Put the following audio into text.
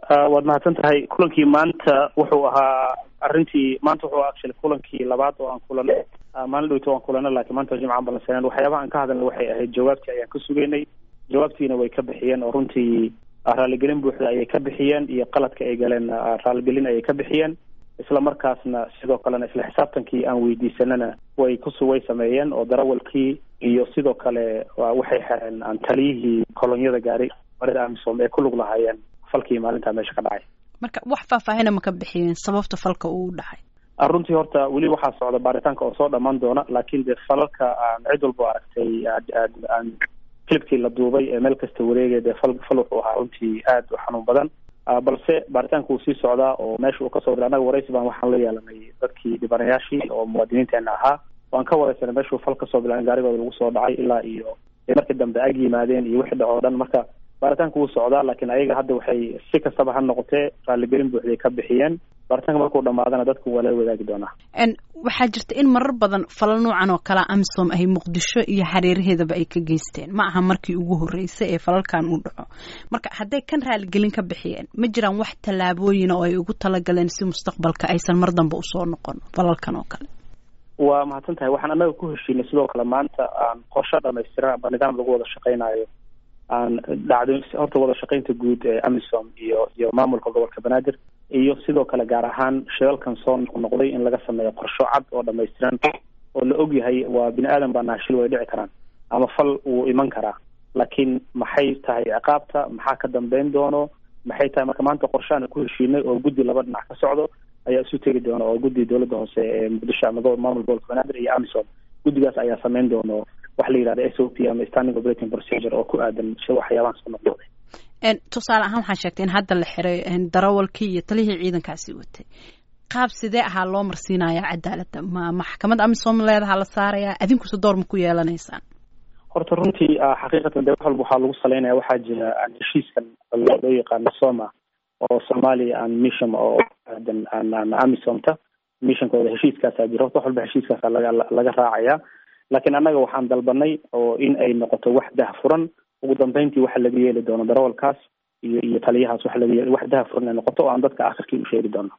waad mahadsan tahay kulankii maanta wuxuu ahaa arrintii maanta wuxuu actually kulankii labaad oo aan kulanay maalin dhowto waan kulanay laakiin maanta jimcaan balansaneen waxyaabaha aan ka hadalnay waxay ahayd jawaabtii ayaan ka sugaynay jawaabtiina way ka bixiyeen oo runtii raaligelin buuxda ayay ka bixiyeen iyo qaladka ay galeen raaligelin ayay ka bixiyeen isla markaasna sidoo kalena isla xisaabtankii aan weydiisanana way kusu way sameeyeen oo darawalkii iyo sidoo kale waxay xereen aan taliyihii kolonyada gaaray marida amisom ee ku lug lahaayeen falkii maalintaa meesha ka dhacay marka wax faahfaahina ma ka bixiyeen sababta falka uu dhacay runtii horta weli waxaa socda baaritaanka oo soo dhammaan doona laakiin dee falalka aan cid walba aragtay aan clipkii la duubay ee meel kasta wareegay dee fal fal wuxuu ahaa runtii aad u xanuun badan balse baaritaanka wuu sii socdaa oo meesha uu kasoo diray annaga waraysi baan waxaan la yeelanay dadkii dhibanayaashii oo muwaadiniinteena ahaa waan ka wareysanay meeshuu fal kasoo bilaabay gaarigooda lagu soo dhacay ilaa iyo markii dambe ag yimaadeen iyo wixii dhaco o dhan marka baaritaanka wuu socdaa laakiin ayaga hadda waxay si kastaba ha noqotee raaligelin buuxday ka bixiyeen baaritaanka markuu dhamaadana dadku waa lala wadaagi doonaa waxaa jirta in marar badan falal noocan oo kalea amisom ay muqdisho iyo hareeraheedaba ay ka geysteen ma aha markii ugu horreysay ee falalkan uu dhaco marka hadday kan raaligelin ka bixiyeen ma jiraan wax tallaabooyina oo ay ugu talagaleen si mustaqbalka aysan mar dambe usoo noqon falalkan oo kale waa mahadsan tahay waxaan annaga ku heshiinay sidoo kale maanta aan qorsho dhamaystiran aba nidaam lagu wada shaqeynayo aan dhacdo horta wada shaqeynta guud ee amisom iyo iyo maamulka gobolka banaadir iyo sidoo kale gaar ahaan shilalkan soo noqnoqday in laga sameeyo qorsho cad oo dhamaystiran oo la og yahay waa bini aadan baa naashil way dhici karaan ama fal wuu iman karaa laakiin maxay tahay ciqaabta maxaa ka dambeyn doono maxay tahay marka maanta qorshaana ku heshiinay oo guddi laba dhinac ka socdo ayaa isu tegi doona oo guddi dowladda hoose ee muqdisho ama maamul gobolka banaadir iyo amisom guddigaas ayaa sameyn doono wax la yidhahda s o p ama standing operating procedure oo ku aadan waxyaabahan soo noqnoqday tusaale ahaan waxaa sheegtay in hadda la xiray darawalkii iyo talihii ciidankaasi watay qaab sidee ahaa loo marsiinaya cadaaladda ma maxkamad amisom leedaha la saarayaa adinkuse door ma ku yeelanaysaan horta runtii xaqiiqatan de wax walba waxaa lagu saleynaya waxaa jira heshiiskan loo yaqaano soma oo soomaaliya aan mission oo aadan aan amisomta missionkooda heshiiskaasaa jira horta wax walba heshiiskaasa laga laga raacaya laakiin annaga waxaan dalbanay oo in ay noqoto wax dahfuran ugu dambeyntii waxa laga yeeli doono darawalkaas iyo iyo taliyahaas waxa laga yeeli wax dahfuran ay noqoto oo aan dadka akhirkii u sheegi doono